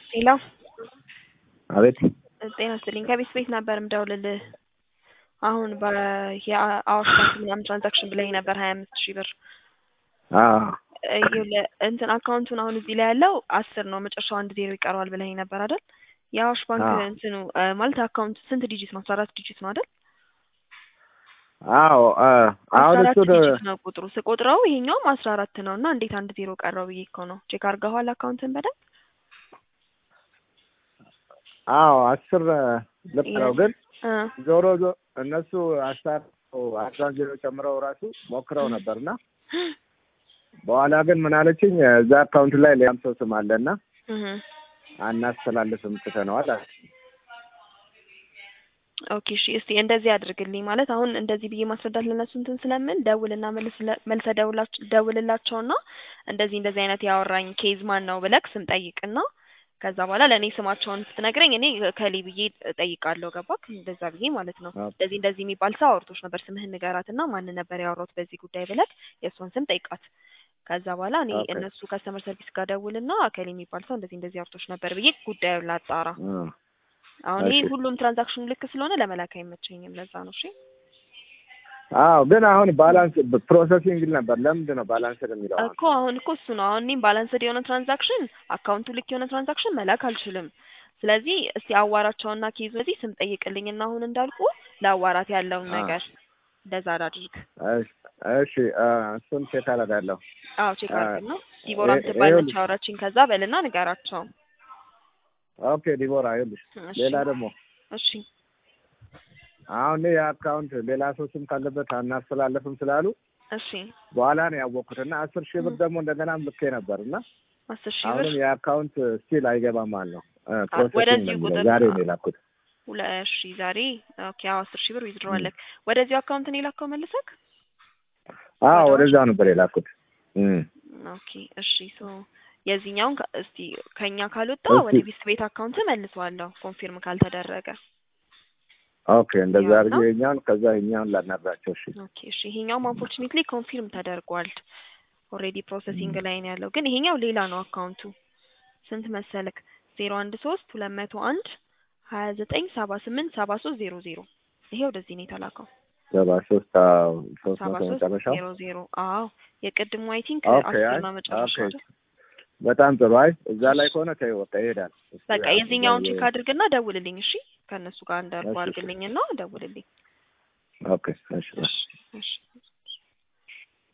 ሄሎ አቤት ጤና ይስጥልኝ ከቤት ቤት ነበር ምደውልልህ አሁን የአዋሽ ባንክ ምናምን ትራንዛክሽን ብለኝ ነበር ሀያ አምስት ሺህ ብር ይኸውልህ እንትን አካውንቱን አሁን እዚህ ላይ ያለው አስር ነው መጨረሻው አንድ ዜሮ ይቀረዋል ብለኝ ነበር አይደል የአዋሽ ባንክ አዎ። እንትኑ ማለት አካውንት ስንት ዲጂት ነው አስራ አራት ዲጂት ነው አይደል አዎ አሁን አስራ እሱ አራት ዲጂት ነው ቁጥሩ ስቆጥረው ይሄኛውም አስራ አራት ነው እና እንዴት አንድ ዜሮ ቀረው ብዬ እኮ ነው ቼክ አድርገዋል አካውንትን በደንብ አዎ አስር ልክ ነው ግን እ ዞሮ ዞ እነሱ አስታር አስራን ዜሮ ጨምረው ራሱ ሞክረው ነበርና በኋላ ግን ምን አለችኝ እዛ አካውንት ላይ ሌላም ሰው ስም አለና እህ አናስተላልፍም ትተነዋል አለ። ኦኬ እሺ እስቲ እንደዚህ አድርግልኝ ማለት አሁን እንደዚህ ብዬ ማስረዳት ለነሱ እንትን ስለምን ደውልና መልስ መልሰ ደውላች- ደውልላቸውና እንደዚህ እንደዚህ አይነት ያወራኝ ኬዝ ማን ነው ብለክ ስም ጠይቅና ከዛ በኋላ ለእኔ ስማቸውን ስትነግረኝ እኔ ከሌ ብዬ እጠይቃለሁ ገባክ እንደዛ ብዬ ማለት ነው ኦኬ። እንደዚህ እንደዚህ የሚባል ሰው አውርቶች ነበር ስምህን ንገራትና ማንን ነበር ያወራሁት በዚህ ጉዳይ ብለክ የእሷን ስም ጠይቃት ከዛ በኋላ እኔ ኦኬ። እነሱ ከስተመር ሰርቪስ ጋር ደውልና አከሌ የሚባል ሰው እንደዚህ እንደዚህ አውርቶች ነበር ብዬ ጉዳዩን ላጣራ እ አሁን ይሄ እሺ። ሁሉም ትራንዛክሽኑ ልክ ስለሆነ ለመላክ አይመቸኝም ለዛ ነው እሺ አዎ ግን አሁን ባላንስ ፕሮሰሲንግ ነበር። ለምንድን ነው ባላንስ የሚለው? አሁን? እኮ አሁን እኮ እሱ ነው አሁን እኔም ባላንስድ የሆነ ትራንዛክሽን አካውንቱ ልክ የሆነ ትራንዛክሽን መላክ አልችልም ስለዚህ እስቲ አዋራቸውና ኬዙ እዚህ ስም ጠይቅልኝና አሁን እንዳልኩ ለአዋራት ያለውን አ። ነገር እንደዛ አድርግ እሺ እሺ አ፣ እሱን ቼክ አደርጋለሁ። አዎ ቼክ አ፣ አድርግና ዲቦራ ይሄ- ምትባል ነች ይኸውልሽ። አወራችኝ ከዛ በልና ንገራቸው ኦኬ ዲቦራ ይኸውልሽ፣ እሺ ሌላ ደግሞ እሺ አሁን የአካውንት ሌላ ሰው ስም ካለበት አናስተላለፍም ስላሉ እሺ በኋላ ነው ያወቅኩት እና አስር ሺህ ብር ደግሞ እንደገናም ልኬ ነበር እና አስር ሺህ ብር አሁንም የአካውንት ስቲል አይገባም ማለት ነው። ፕሮሰሲንግ ወደዚሁ ነው የሚለው። ቁጥር ዛሬ ነው። ነው የላኩት። ሁለ እሺ ዛሬ ኦኬ አዎ አስር ሺህ ብር ዊዝድሮ አለክ ወደዚሁ አካውንት ነው የላከው መልሰክ አዎ ወደ ወደዛ ነበር የላኩት። እም። ኦኬ እሺ ሶ የዚህኛውን ከ- እስቲ ከኛ ካልወጣ እስቲ- ወደ ቢስ ቤት አካውንት መልሰዋለሁ ኮንፊርም ካልተደረገ ኦኬ እንደዛ ያው አድርጌ ነው። የኛውን ከዛ የኛውን ላናግራቸው። እሺ ኦኬ እሺ ይሄኛውም አንፎርቹኔትሊ ኮንፊርም ተደርጓል ኦልሬዲ ፕሮሰሲንግ ላይ ነው ያለው ግን ይሄኛው ሌላ ነው አካውንቱ ስንት መሰለክ ዜሮ አንድ ሶስት ሁለት መቶ አንድ ሀያ ዘጠኝ ሰባ ስምንት ሰባ ሶስት ዜሮ ዜሮ ይሄ ወደዚህ ነው የተላከው ሰባ ሶስት አዎ፣ ሶስት ሰባ መቶ ሶስት መጨረሻው። ዜሮ ዜሮ አዎ የቅድሙ አይ ቲንክ ኦኬ አስር አይ ነው መጨረሻው ኦኬ አይደል በጣም ጥሩ። አይ እዛ ላይ ከሆነ ተይው በቃ ይሄዳል። እሱ በቃ ያው የዚህኛውን እዛ ቼክ የ- አድርግና ደውልልኝ እሺ ከእነሱ ጋር እንዳልኩ እሺ፣ እሺ። አድርግልኝና ደውልልኝ ኦኬ እሺ እሺ እሺ